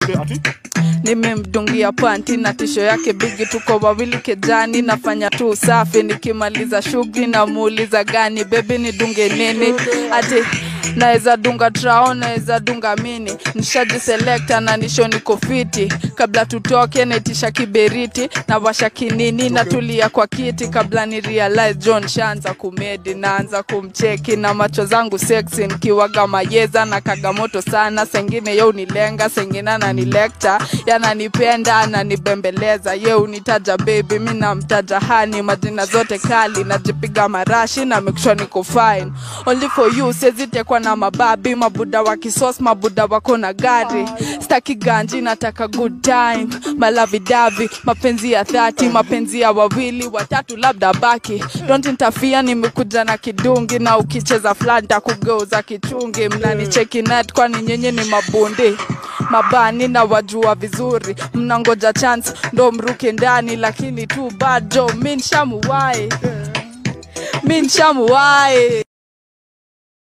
Okay, ati? nimemdungia panti na tisho yake bigi tuko wawili kejani nafanya tu usafi nikimaliza shughuli namuuliza gani bebi nidunge nini ati naweza dunga trao naweza dunga mini nishajiselekta na nisho niko fiti kabla tutoke naitisha kiberiti na washa kinini natulia kwa kiti kabla ni realize john shaanza kumedi naanza kumcheki na macho zangu sexy nikiwaga mayeza na kagamoto sana sengine ye unilenga sengine ananilekta yananipenda ananibembeleza ye unitaja bebi mi namtaja hani majina zote kali najipiga marashi na make sure niko fine only for you sezitekwa na mababi mabuda wa kisos mabuda wako na gari staki ganji nataka good time malavidavi mapenzi ya dhati mapenzi ya wawili watatu labda baki don't interfere nimekuja na kidungi na ukicheza flanta kugeuza kichungi mnanicheki net kwani nyinyi ni mabundi mabani na wajua vizuri mnangoja chance ndo mruke ndani lakini tu bado mi nshamuwai mi nshamuwai